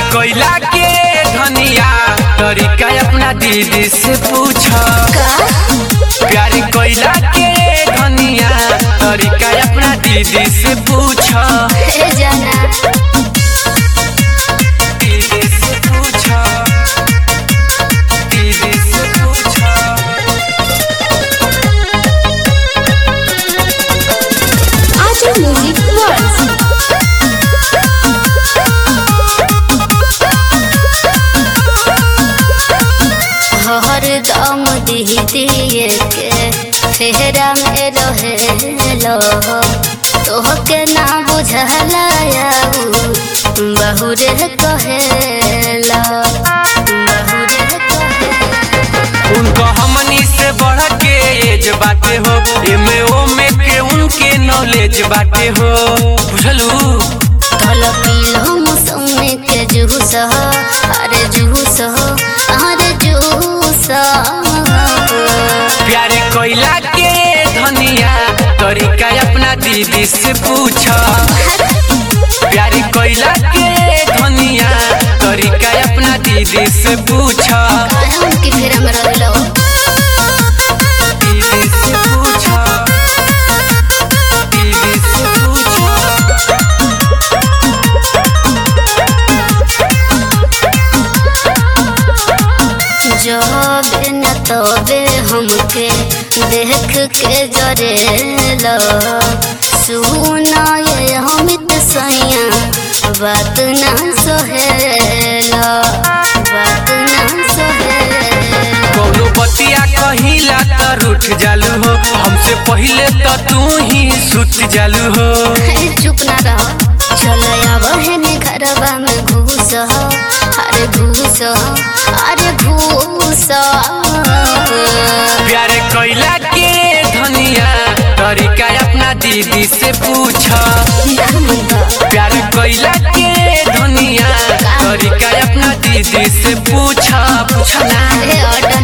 कोयला के धनिया तरीका अपना दीदी से पूछ प्यारी कोयला के धनिया तरीका अपना दीदी से पूछ हे जाना दीदी से पूछ दीदी से पूछ आजू म्यूजिक वर्ल्ड हर दम दीदिए के फेरा में रहेलो तोहके ना बुझला बहुरे कहेला बहुरे कहेला उनको हमनी से बढ़ के एज बाटे हो एमे ओमे के उनके नॉलेज बाटे हो बुझलू कल पीलो मौसमी के जूस हो अरे जूस हो अरे जूस प्यारे कोयला के धनिया तरीका अपना दीदी से पूछ प्यारे कोयला के धनिया तरीका अपना दीदी से पूछ हम की फेर में रहलो दीदी से पूछ दीदी से पूछ जब न तबे हमके देख के जरेलो सुना ये अमित सैया बात ना सहेलो बात ना सहेलो कौनो बतिया कहिला त रूठ जालू हो हमसे पहिले त तू ही सुत जालू हो हे चुप ना रह चल बहन घरवा में घूस अरे घूस अरे घूस प्यारे कोयला के धनिया तरीका अपना दीदी से पूछ प्यारे कोयला के धनिया तरीका अपना दीदी से पूछ पूछ ना हे ऑर्डर